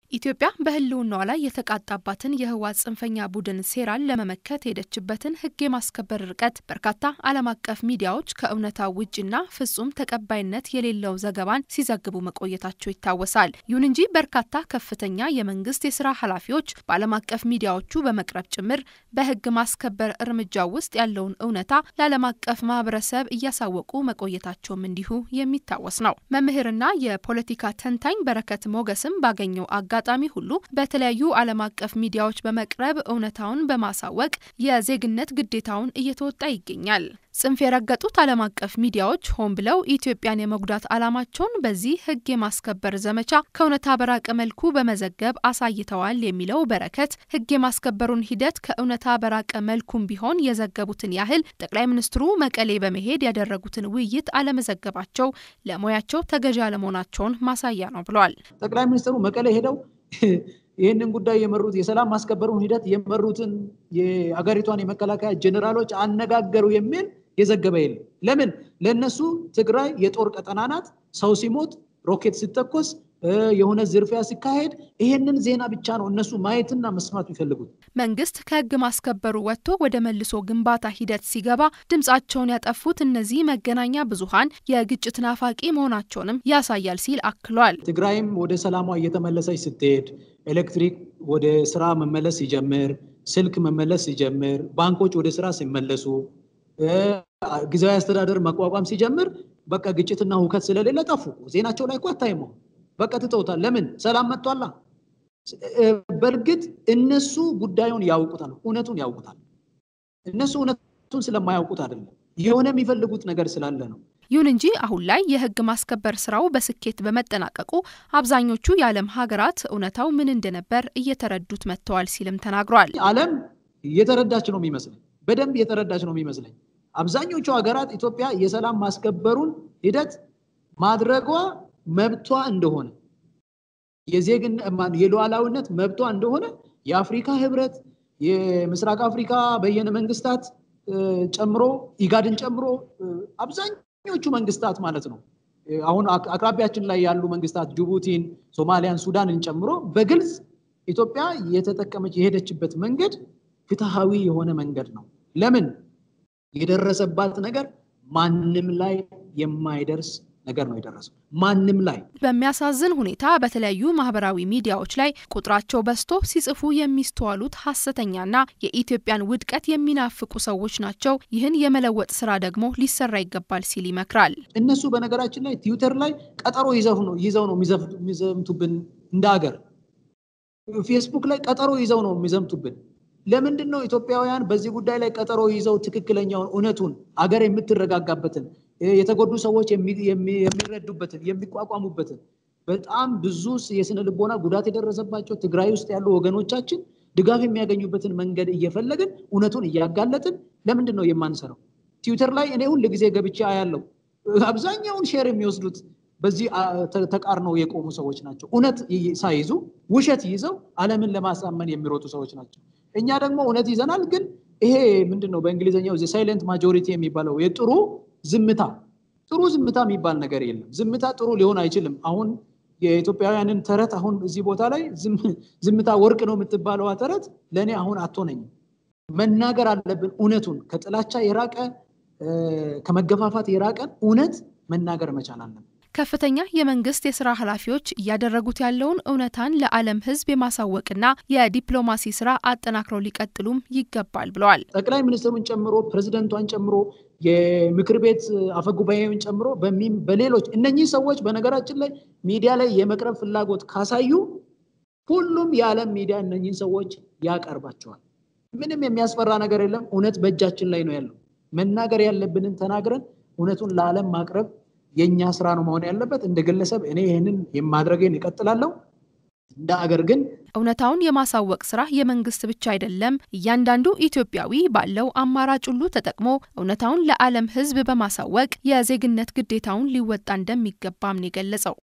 ኢትዮጵያ በሕልውናዋ ላይ የተቃጣባትን የህወሓት ጽንፈኛ ቡድን ሴራን ለመመከት የሄደችበትን ሕግ የማስከበር ርቀት በርካታ ዓለም አቀፍ ሚዲያዎች ከእውነታው ውጭና ፍጹም ተቀባይነት የሌለው ዘገባን ሲዘግቡ መቆየታቸው ይታወሳል። ይሁን እንጂ በርካታ ከፍተኛ የመንግስት የስራ ኃላፊዎች በዓለም አቀፍ ሚዲያዎቹ በመቅረብ ጭምር በሕግ ማስከበር እርምጃው ውስጥ ያለውን እውነታ ለዓለም አቀፍ ማህበረሰብ እያሳወቁ መቆየታቸውም እንዲሁ የሚታወስ ነው። መምህርና የፖለቲካ ተንታኝ በረከት ሞገስም ባገኘው አጋ አጋጣሚ ሁሉ በተለያዩ ዓለም አቀፍ ሚዲያዎች በመቅረብ እውነታውን በማሳወቅ የዜግነት ግዴታውን እየተወጣ ይገኛል። ጽንፍ የረገጡት ዓለም አቀፍ ሚዲያዎች ሆን ብለው ኢትዮጵያን የመጉዳት ዓላማቸውን በዚህ ሕግ የማስከበር ዘመቻ ከእውነታ በራቀ መልኩ በመዘገብ አሳይተዋል የሚለው በረከት ሕግ የማስከበሩን ሂደት ከእውነታ በራቀ መልኩም ቢሆን የዘገቡትን ያህል ጠቅላይ ሚኒስትሩ መቀሌ በመሄድ ያደረጉትን ውይይት አለመዘገባቸው ለሙያቸው ተገዢ አለመሆናቸውን ማሳያ ነው ብለዋል። ጠቅላይ ሚኒስትሩ መቀሌ ሄደው ይህንን ጉዳይ የመሩት የሰላም ማስከበሩን ሂደት የመሩትን የአገሪቷን የመከላከያ ጀኔራሎች አነጋገሩ የሚል የዘገበ የለም። ለምን? ለእነሱ ትግራይ የጦር ቀጠና ናት። ሰው ሲሞት፣ ሮኬት ሲተኮስ፣ የሆነ ዝርፊያ ሲካሄድ ይሄንን ዜና ብቻ ነው እነሱ ማየትና መስማት የሚፈልጉት። መንግስት ከህግ ማስከበሩ ወጥቶ ወደ መልሶ ግንባታ ሂደት ሲገባ ድምጻቸውን ያጠፉት እነዚህ መገናኛ ብዙሃን የግጭት ናፋቂ መሆናቸውንም ያሳያል ሲል አክሏል። ትግራይም ወደ ሰላሟ እየተመለሰች ስትሄድ፣ ኤሌክትሪክ ወደ ስራ መመለስ ሲጀምር፣ ስልክ መመለስ ሲጀምር፣ ባንኮች ወደ ስራ ሲመለሱ፣ ጊዜያዊ አስተዳደር መቋቋም ሲጀምር በቃ ግጭትና ሁከት ስለሌለ ጠፉ። ዜናቸው ላይ እኮ አታይም። በቃ ትተውታል። ለምን? ሰላም መጥቷላ። በእርግጥ እነሱ ጉዳዩን ያውቁታል፣ እውነቱን ያውቁታል። እነሱ እውነቱን ስለማያውቁት አይደለም፣ የሆነ የሚፈልጉት ነገር ስላለ ነው። ይሁን እንጂ አሁን ላይ የህግ ማስከበር ስራው በስኬት በመጠናቀቁ አብዛኞቹ የዓለም ሀገራት እውነታው ምን እንደነበር እየተረዱት መጥተዋል ሲልም ተናግሯል። ዓለም እየተረዳች ነው የሚመስለኝ፣ በደንብ እየተረዳች ነው የሚመስለኝ። አብዛኞቹ ሀገራት ኢትዮጵያ የሰላም ማስከበሩን ሂደት ማድረጓ መብቷ እንደሆነ የዜግነት የሉዓላዊነት መብቷ እንደሆነ የአፍሪካ ህብረት የምስራቅ አፍሪካ በየነ መንግስታት ጨምሮ ኢጋድን ጨምሮ አብዛኞቹ መንግስታት ማለት ነው። አሁን አቅራቢያችን ላይ ያሉ መንግስታት ጅቡቲን፣ ሶማሊያን፣ ሱዳንን ጨምሮ በግልጽ ኢትዮጵያ የተጠቀመች የሄደችበት መንገድ ፍትሃዊ የሆነ መንገድ ነው። ለምን የደረሰባት ነገር ማንም ላይ የማይደርስ ነገር ነው የደረሰው ማንም ላይ። በሚያሳዝን ሁኔታ በተለያዩ ማህበራዊ ሚዲያዎች ላይ ቁጥራቸው በዝቶ ሲጽፉ የሚስተዋሉት ሀሰተኛና የኢትዮጵያን ውድቀት የሚናፍቁ ሰዎች ናቸው። ይህን የመለወጥ ስራ ደግሞ ሊሰራ ይገባል ሲል ይመክራል። እነሱ በነገራችን ላይ ትዊተር ላይ ቀጠሮ ይዘው ነው ይዘው ነው የሚዘምቱብን እንደ ሀገር። ፌስቡክ ላይ ቀጠሮ ይዘው ነው የሚዘምቱብን። ለምንድን ነው ኢትዮጵያውያን በዚህ ጉዳይ ላይ ቀጠሮ ይዘው ትክክለኛውን እውነቱን አገር የምትረጋጋበትን የተጎዱ ሰዎች የሚረዱበትን የሚቋቋሙበትን በጣም ብዙ የስነ ልቦና ጉዳት የደረሰባቸው ትግራይ ውስጥ ያሉ ወገኖቻችን ድጋፍ የሚያገኙበትን መንገድ እየፈለግን እውነቱን እያጋለጥን ለምንድን ነው የማንሰራው? ትዊተር ላይ እኔ ሁል ጊዜ ገብቼ አያለው። አብዛኛውን ሼር የሚወስዱት በዚህ ተቃርነው የቆሙ ሰዎች ናቸው። እውነት ሳይዙ ውሸት ይዘው ዓለምን ለማሳመን የሚሮጡ ሰዎች ናቸው። እኛ ደግሞ እውነት ይዘናል። ግን ይሄ ምንድን ነው በእንግሊዝኛው ሳይለንት ማጆሪቲ የሚባለው የጥሩ ዝምታ ጥሩ ዝምታ የሚባል ነገር የለም። ዝምታ ጥሩ ሊሆን አይችልም። አሁን የኢትዮጵያውያንን ተረት አሁን እዚህ ቦታ ላይ ዝምታ ወርቅ ነው የምትባለዋ ተረት ለእኔ አሁን አትሆነኝም። መናገር አለብን እውነቱን ከጥላቻ የራቀ ከመገፋፋት የራቀን እውነት መናገር መቻል አለብን። ከፍተኛ የመንግስት የስራ ኃላፊዎች እያደረጉት ያለውን እውነታን ለዓለም ሕዝብ የማሳወቅና የዲፕሎማሲ ስራ አጠናክረው ሊቀጥሉም ይገባል ብለዋል። ጠቅላይ ሚኒስትሩን ጨምሮ ፕሬዚደንቷን ጨምሮ የምክር ቤት አፈጉባኤውን ጨምሮ በሌሎች እነኚህ ሰዎች በነገራችን ላይ ሚዲያ ላይ የመቅረብ ፍላጎት ካሳዩ ሁሉም የዓለም ሚዲያ እነኚህን ሰዎች ያቀርባቸዋል። ምንም የሚያስፈራ ነገር የለም። እውነት በእጃችን ላይ ነው ያለው። መናገር ያለብንን ተናግረን እውነቱን ለዓለም ማቅረብ የእኛ ስራ ነው መሆን ያለበት። እንደ ግለሰብ እኔ ይህንን የማድረግን እቀጥላለሁ። እንደ አገር ግን እውነታውን የማሳወቅ ስራ የመንግስት ብቻ አይደለም። እያንዳንዱ ኢትዮጵያዊ ባለው አማራጭ ሁሉ ተጠቅሞ እውነታውን ለዓለም ሕዝብ በማሳወቅ የዜግነት ግዴታውን ሊወጣ እንደሚገባም ነው የገለጸው።